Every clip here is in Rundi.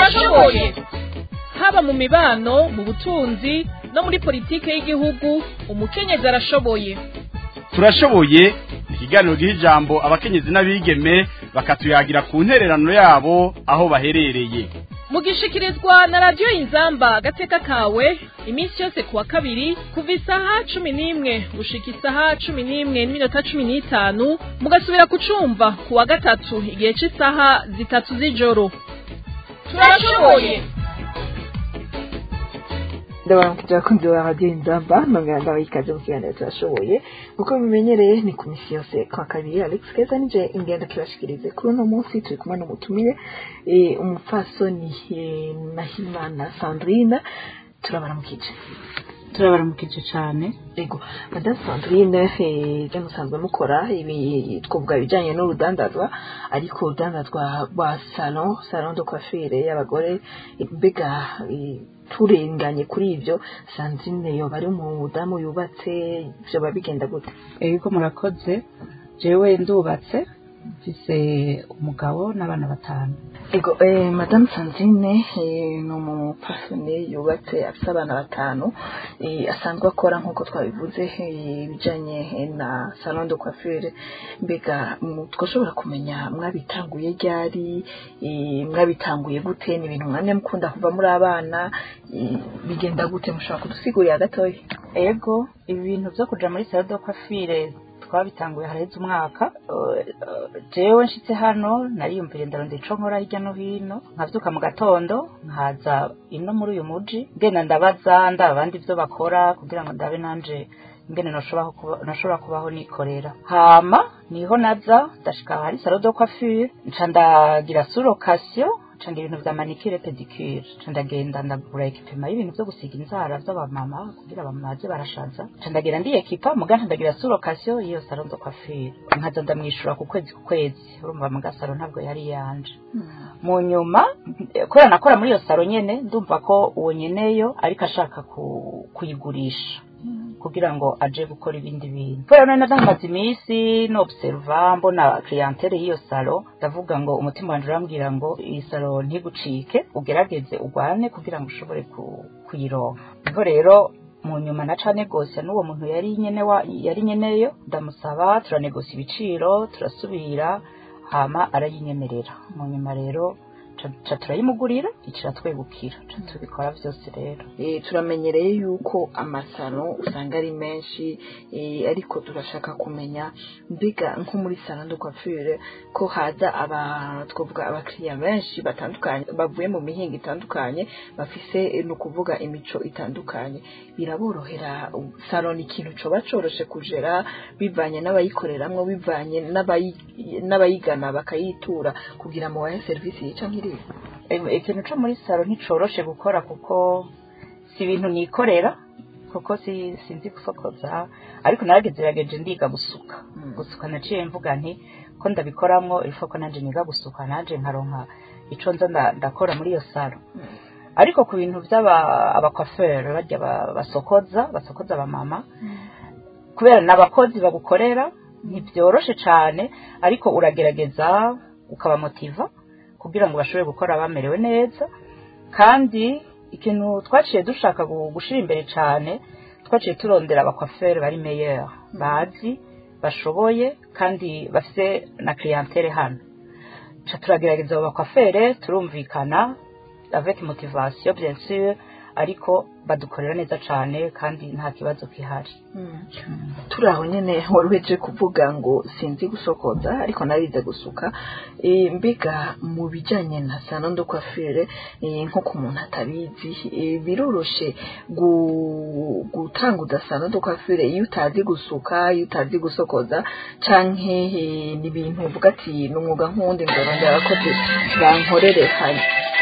turashoboye haba mu mibano mu butunzi no muri politike y'igihugu umukenyezi arashoboye turashoboye ikiganiro giha ijambo abakenyezi n'abigeme bakatuyagira ku ntererano yabo aho baherereye mugishikirizwa na radiyo inzamba agateka kawe iminsi yose kuwa kabiri kuva isaha cumi n'imwe gushika isaha cumi n'imwe n'iminota cumi n'itanu mugasubira kucumva kuwa gatatu igihe cy'isaha zitatu z'ijoro turashoboye ndabaramukije abakunzi ba radiyo inzamba nongera ndabaha ikaze mu kiganiro turashoboye uko bimenyereye ni ku misi yose kwa kabiri alex keza nije ingendo kibashikirize kuri uno munsi turi kumwe n'umutumire eh, umupfasoni eh, nahimana sandrine turabaramukije turabaramukije cyane ego madame sandrine eh, ibyo musanzwe mukora ibi twavuga ibijyanye n'urudandazwa ariko urudandazwa rwa salon salon de coiffure y'abagore mbega eh, turenganye kuri ibyo sandrine yoba ari umudamu yubatse byoba bigenda gute ego murakoze jewe ndubatse mfise umugabo n'abana batanu ego eh, madame sandrine eh, ni umupasone yubatse afite abana batanu eh, asanzwe akora nk'uko twabivuze eh, ibijyanye eh, na salon de coiffure mbega mu- twashobora kumenya mwabitanguye ryari eh, mwabitanguye gute ni ibintu mwanya mukunda kuva muri abana eh, bigenda gute mushobora kudusigurira gatoya ego ibi bintu byo kuja muri salo de coiffure twabitanguye haraheze umwaka Eh, eh, jewe nshitse hano nariyumvire ndarondera ico nkora hirya no hino nkavyuka mu gatondo nkaza ino muri uyu muji ngenda ndabaza ndaba abandi ivyo bakora kugira ngo ndabe nanje ingene noshobora kuba- noshobora kubaho nikorera hama niho naza ndashika hari salo de coiffure nca ndagira sur occasion nca ngira ibintu vya manicure pedicure nca ndagenda ndagura ekipema y'ibintu vyo gusiga inzara vy'abamama kugira abamama baze barashaza nca ndagira ndi ekipa muga nca ndagira sur occasion y'iyo salon de coiffure nkaza ndamwishura ku kwezi ku kwezi urumva muga salon ntabwo yari yanje mu nyuma eh, kubera nakora muri iyo salo nyene ndumva ko uwo nyeneyo ariko ashaka ku- kuyigurisha kugira ngo aje gukora ibindi bintu kubera none ndamaze iminsi nobserva mbona clientele y'iyo salo ndavuga ngo umutima wanje urambwira ngo iyi salo ntigucike ugerageze urwane kugira ngo ushobore ku- kuyironka niho rero mu nyuma na cane gose n'uwo muntu yari nyene wa yari nyeneyo ndamusaba turanegosa ibiciro turasubira hama arayinyemerera mu nyuma rero ca- ca turayimugurira icara twegukira ca tubikora vyose rero Eh, turamenyereye yuko amasaro usanga ari menshi eh, ariko turashaka kumenya mbega nko muri salon de coiffure ko haza aba twavuga abakiriya benshi batandukanye bavuye mu mihinga itandukanye bafise eh, ni ukuvuga imico itandukanye biraborohera salon ni ikintu coba coroshe kujera bivanye n'abayikoreramwo bivanye n'abayi- n'abayigana bakayitura kugira ngo bahe serivisi yica nk'iriya Em, ikintu co muri salo nticoroshe gukora kuko si ibintu nikorera kuko si sinzi gusokoza ariko naragezerageje ndiga gusuka gusuka naciye mvuga nti ko ndabikoramwo ifo ko nanje niga gusuka nanje nkaronka ico nza nda- ndakora muri iyo salo ariko ku bintu vy'aba abakwafere barya ba- basokoza basokoza abamama kubera n'abakozi bagukorera ntibyoroshe cane ariko uragerageza ukabamotiva kugira ngo bashobore gukora bamerewe neza kandi ikintu twaciye dushaka gu- gushira imbere cane twaciye turondera abakwafere bari meilleur bazi bashoboye kandi bafise na clientele hano ca turagerageza abo bakwafere turumvikana avec motivation bien sûr ariko badukorera neza cane kandi nta kibazo kihari turi aho nyine wari uheje kuvuga ngo sinzi gusokoza ariko narize gusuka Eh, mbega mu bijyanye na salon de coiffure eh, nko ku muntu atabizi eh, biroroshe gu- gutanguza salon de coiffure iyo utazi gusuka iyo utazi gusokoza canke eh, ni ibintu uvuga ati ni umwuga nk'uwundi ngo rondera abakozi bankorere hano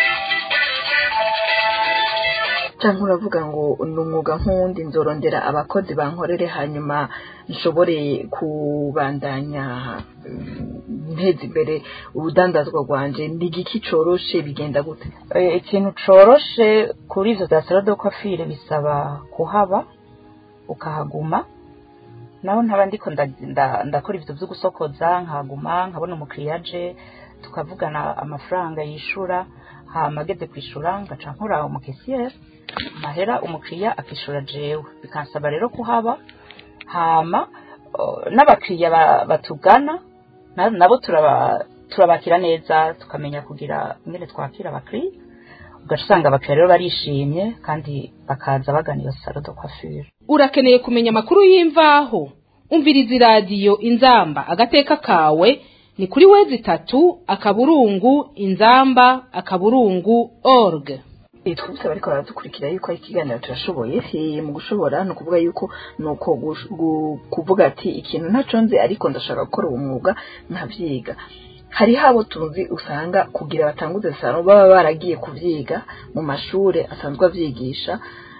cyangwa uravuga ngo ni umwuga nk'uwundi nzorondera abakozi bankorere hanyuma nshobore kubandanya mm, nteza imbere urudandazwa rwanje ni igiki coroshe bigenda gute Eh, ikintu coroshe kuri ivyo za salon de coiffure bisaba kuhaba ukahaguma naho ntaba ndiko nda- nda- ndakora ivyo vyo gusokoza nkahaguma nkabona umukiriya aje tukavugana amafaranga yishura hama ageze kwishura ngaca nkora umukesiyeri mahera umukiriya akishura jewe bikansaba rero kuhaba hama uh, n'abakiriya ba- batugana na- nabo turaba turabakira neza tukamenya kugira ingene twakira abakiriya ugaca usanga abakiriya rero barishimye kandi bakaza bagana iyo salo de coiffure urakeneye kumenya amakuru y'imvaho umviriza iradiyo inzamba agateka kawe ni kuri wezi itatu akaburungu inzamba akaburungu org Eh, twibutse bariko baradukurikira yuko ari ikiganiro turashoboye Eh, mu gushobora ni ukuvuga yuko ni uko gush- gu- kuvuga ati ikintu ntaco nzi ariko ndashaka gukora uwo mwuga nkavyiga hariho abo tuzi usanga kugira batanguze salo baba baragiye kuvyiga mu mashure asanzwe avyigisha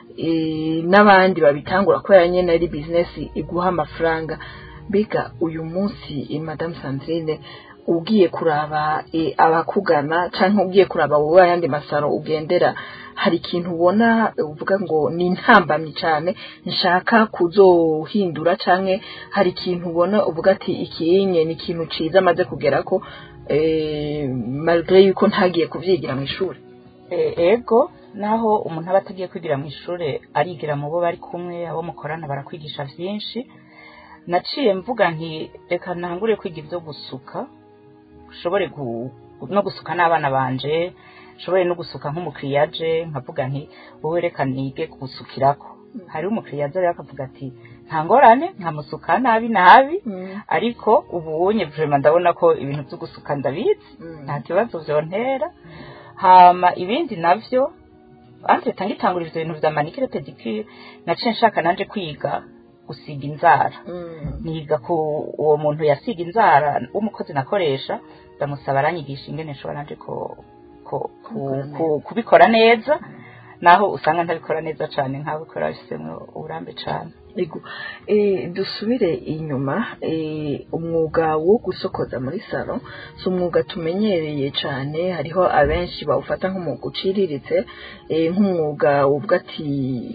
eh, n'abandi babitangura kubera nyene ari bizinesi iguha amafaranga mbega uyu munsi eh, madame sandrine ugiye kuraba eh, abakugana canke ugiye kuraba wowe ayandi masaro ugendera hari ikintu ubona eh, uvuga ngo ni intambamyi cane nshaka kuzohindura canke hari ikintu ubona uvuga ati ikinye ni ikintu ciza amaze kugerako eh, malgré yuko ntagiye kuvyigira mu ishuri E- ego naho umuntu aba atagiye kwigira mu ishure arigira mu bo bari kumwe abo mukorana barakwigisha vyinshi naciye mvuga nti reka ntangure kwiga ibyo gusuka ushobore gu- no gusuka n'abana banje nshobore no gusuka nk'umukiriya aje nkavuga nti wowe reka nige gusukirako hariho umukiriya aza rero akavuga ati nta ngorane nkamusuka nabi nabi ariko ubunye vrema ndabona ko ibintu byo gusuka ndabizi nta kibazo vyontera hama ibindi navyo ante tangitangura ivyo bintu vya manikire pedicure naciye nshaka nanje kwiga gusiga inzara niga ku uwo muntu yasiga inzara w'umukozi nakoresha ndamusaba aranyigisha ingene nshobora nanje ko ko ku- ku- kubikora neza naho usanga ntabikora neza cane nkabikora bifisemwo uburambe cane Ego, eh, dusubire inyuma eh, umwuga wo gusokoza muri salo si umwuga tumenyereye cyane hariho abenshi bawufata nk'umwuga uciriritse eh, nk'umwuga uvuga ati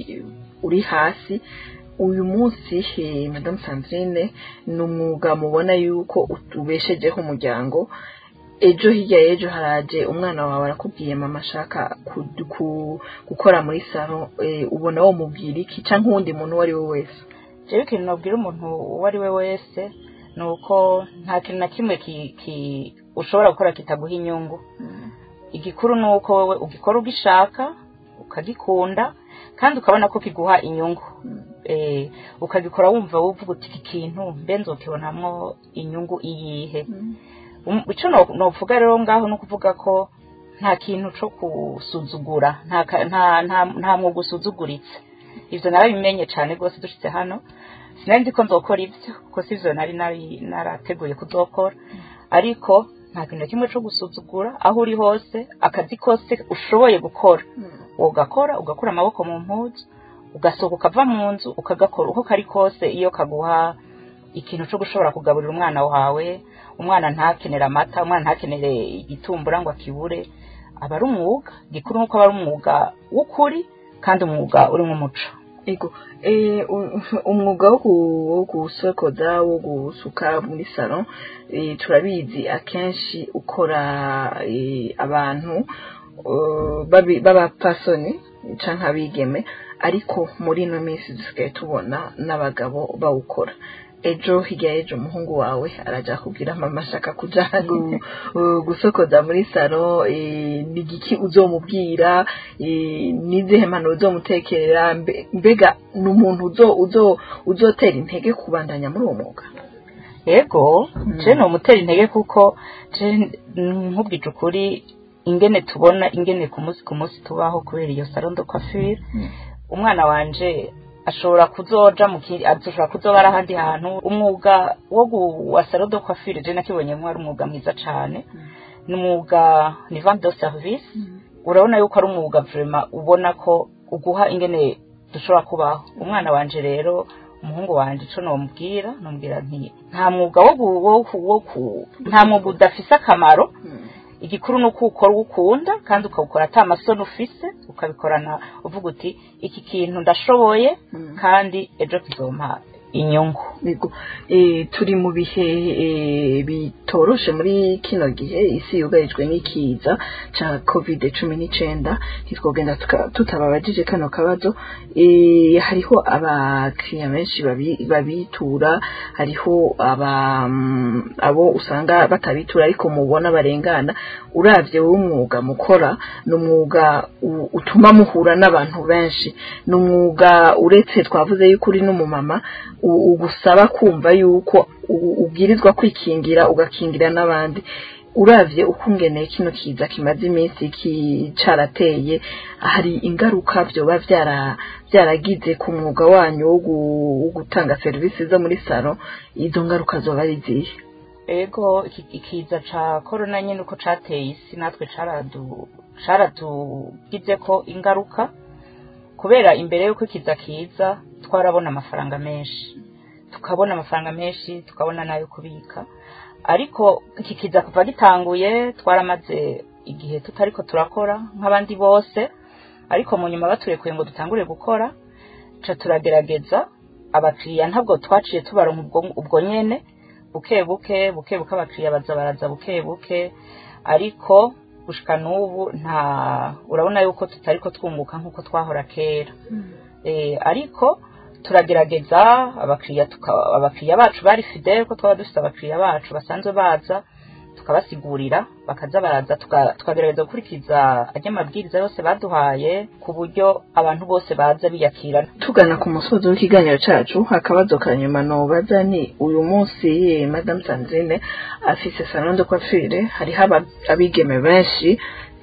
uri hasi uyu munsi eh, madame sandrine ni umwuga mubona yuko ubeshejeho umuryango ejo hirya y'ejo haraje umwana wawe arakubwiye mama ashaka ku- ku- gukora muri salo eh, ubona wo mubwira iki cyangwa uwundi muntu uwo ari we wese jewe ikintu nabwira umuntu uwo ari we wese ni uko nta kintu na kimwe ki- ki- ushobora gukora kitaguha inyungu igikuru ni uko wowe ugikora ugishaka ukagikunda kandi ukabona ko kiguha inyungu Eh, ukagikora wumva wuvuga uti iki kintu mbe nzokibonamwo inyungu iyihe Um, ico no- novuga rero ngaho ni ukuvuga ko nta kintu co gusuzugura nta ka- nta- nta- nta mwuga usuzuguritse ivyo narabimenye cane rwose dushitse hano sinari nzi ko nzokora ivyo kuko sivyo nari nari narateguye kuzokora ariko nta kintu na kimwe co gusuzugura aho uri hose akazi kose ushoboye gukora ugakora ugakura amaboko mu mpuzu ugasohoka ukava mu nzu ukagakora uko kari kose iyo kaguha ikintu cyo gushobora kugaburira umwana wawe umwana ntakenera amata umwana ntakenere igitumbura ngo akibure aba ari umwuga gikuru nuko aba ari umwuga w'ukuri kandi umwuga urimo umuco ego eh, u- umwuga wo gu- wo gusokoza wo gusuka muri salon eh, turabizi akenshi ukora eh, abantu eh, babi- b'abapasoni canke abigeme ariko muri ino minsi dusigaye tubona n'abagabo bawukora ejo hirya y'ejo umuhungu wawe araja kubwira mama ashaka kuja gu- uh, gusokoza muri salo eh, ni igiki uzomubwira eh, n'izihe mpanuro uzomutekerera mbe- mbega ni umuntu uzo uzo uzotera intege kubandanya muri uwo mwuga yego je ni umutera intege kuko je nkubwije ukuri ingene tubona ingene ku munsi ku munsi tubaho kubera iyo salon de coiffure umwana wanje ashobora kuzoja mu kindi ashobora kuzoba ari ahandi hantu umwuga wo gu- wa salon de coiffure je nakibonyemo ari umwuga mwiza cane ni umwuga ni vente de service urabona yuko ari umwuga vraiment ubona ko uguha ingene dushobora kubaho umwana wanje rero umuhungu wanje ico nomubwira nomubwira nti nta mwuga wo gu- wo ku- wo ku- nta mwuga udafise akamaro igikuru ni uko ukora uwo ukunda kandi ukawukora ata masoni ufise ukabikorana uvuga uti iki kintu ndashoboye kandi ejo kizompa inyungu Yego, eh, turi mu bihe eh, bitoroshe muri kino gihe isi yugarijwe n'ikiza ca covid cumi n'icenda ntitwogenda tuka- tutababajije kano kabazo eh, hariho abakiriya benshi babi- babitura hariho aba mm, abo usanga batabitura ariko mubona barengana uravye w'umwuga mukora ni umwuga u- utuma muhura n'abantu benshi ni umwuga uretse twavuze yuko uri n'umumama u- ugusaba kumva yuko u- ubwirizwa kwikingira ugakingira n'abandi uravye uko ungeneye kino kiza kimaze iminsi kicarateye hari ingaruka vyoba vyara vyaragize ku mwuga wanyu wo gu- wo gutanga serivisi zo muri salo izo ngaruka zoba ari zihe ego iki- ikiza ca korona nyine uko cateye isi natwe caradu caratugizeko ingaruka kubera imbere y'uko ikiza kiza twarabona amafaranga menshi tukabona amafaranga menshi tukabona n'ayo kubika ariko iki kiza kuva gitanguye twaramaze igihe tutariko turakora nk'abandi bose ariko mu nyuma baturekuye ngo dutangure gukora ca turagerageza abakiriya ntabwo twaciye tubaronka ubwo, ubwo nyene buke buke buke buke abakiriya baza baraza buke buke ariko gushika n'ubu nta urabona yuko tutariko twunguka nk'uko twahora kera eh, ariko turagerageza abakiriya tuka- abakiriya bacu bari fidele ko twaba dufite abakiriya bacu basanzwe baza tukabasigurira bakaza baraza tuka- tukagerageza gukurikiza ajya amabwiriza yose baduhaye ku buryo abantu bose baza biyakirana tugana ku musozi w'ikiganiro cacu akabazo ka nyuma nobaza ni uyu munsi eh, madame sandrine afise salon de coiffure hariho aba- abigeme benshi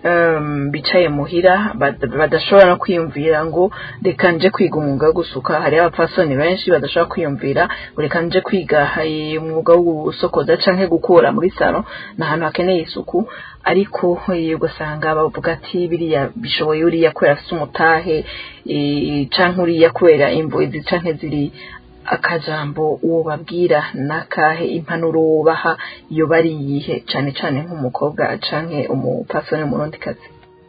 um, bicaye muhira bad- badashobora no kwiyumvira ngo reka nje kwiga umwuga wo gusuka hariho abapfasoni benshi badashobora kwiyumvira ngo reka nje kwiga eh, umwuga wo gusokoza canke gukura muri salo ni ahantu hakeneye isuku ariko eh, ugasanga bavuga ati biriya bishoboye uriya kubera afite umutahe eh, canke uriya kubera imvoizi canke ziri akajambo uwo babwira nakahe impanuro wubaha iyo bari yihe cane cane nk'umukobwa canke umupfasoni w'umurundikazi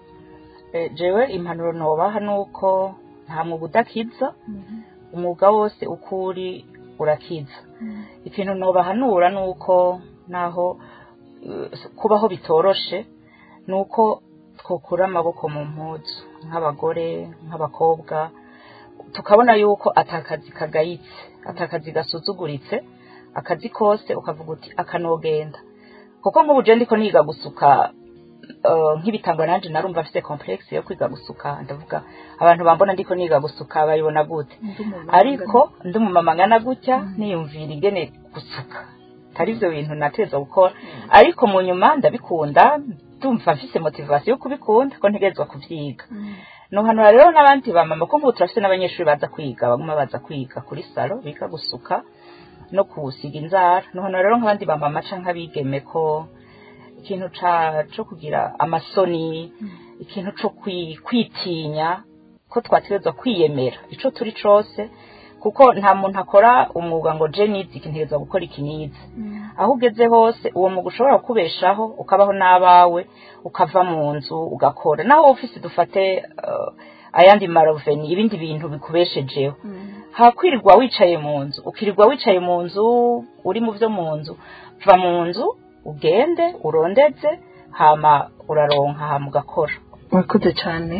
Eh, jewe impanuro nobaha nuko nta mwuga udakiza umwuga wose uko uri urakiza ikintu nobahanura nuko naho eh, kubaho bitoroshe nuko twokura amaboko mu mpuzu nk'abagore nk'abakobwa tukabona yuko atakazi kagayitse atakazi gasuzuguritse akazi kose ukavuga uti akanogenda kuko nk'ubu je ndiko niga gusuka eh, nk'ibitangwa nanje narumva afite complexe yo kwiga gusuka ndavuga abantu bambona ndiko niga gusuka bayibona gute ariko ndi umumama ngana gutya niyumvira ingene gusuka atari ibyo bintu nateza gukora ariko mu nyuma ndabikunda ndumva mfise motivation yo kubikunda ko ntegerezwa kuvyiga nuhanura rero n'abandi bamama ko nk'ubu turafite n'abanyeshuri baza kwiga baguma baza kwiga kuri salo biga gusuka no kusiga inzara nuhanura rero nk'abandi bamama canke abigeme ko ikintu ca co kugira amasoni ikintu co kwi- kwitinya ko twategerezwa kwiyemera ico turi cose kuko nta muntu akora umwuga ngo je nizi iki ntegerezwa gukora iki nizi aho ugeze hose uwo mwuga ushobora kukubeshaho ukabaho n'abawe ukava mu nzu ugakora naho ofisi dufate eh, ayandi maroveni ibindi bintu bikubeshejeho hakwirirwa wicaye mu nzu ukirirwa wicaye mu nzu uri mu byo mu nzu va mu nzu ugende urondeze hama uraronka hama ugakora murakoze cane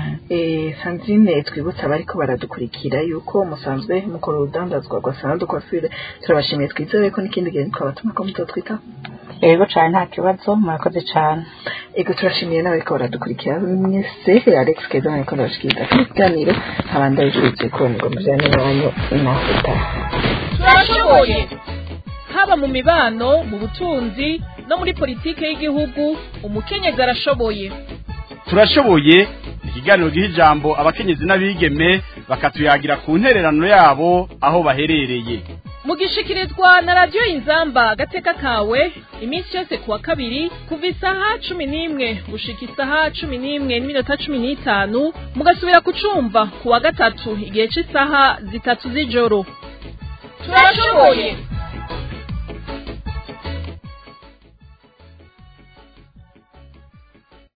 Eh, Sandrine twibutsa abariko baradukurikira yuko musanzwe mukora urudandazwa rwa salon de coiffure turabashimiye twizere ko n'ikindi gihe twabatuma ko muzotwita yego cane nta kibazo murakoze cane ego turashimiye n'abariko baradukurikira mwese Alex Keza ariko ndabashikiriza kino kiganiro abandi abijurije ko ngo mujane n'abanyu naho utaha turashoboye haba mu mibano mu butunzi no muri politike y'igihugu umukenyezi arashoboye turashoboye ni ikiganiro giha ijambo abakenyezi n'abigeme bakatuyagira ku ntererano yabo aho baherereye mugishikirizwa na radiyo inzamba agateka kawe iminsi yose kuwa kabiri kuva isaha cumi n'imwe gushika isaha cumi n'imwe n'iminota cumi n'itanu mugasubira kucumva kuwa gatatu igihe cy'isaha zitatu z'ijoro turashoboye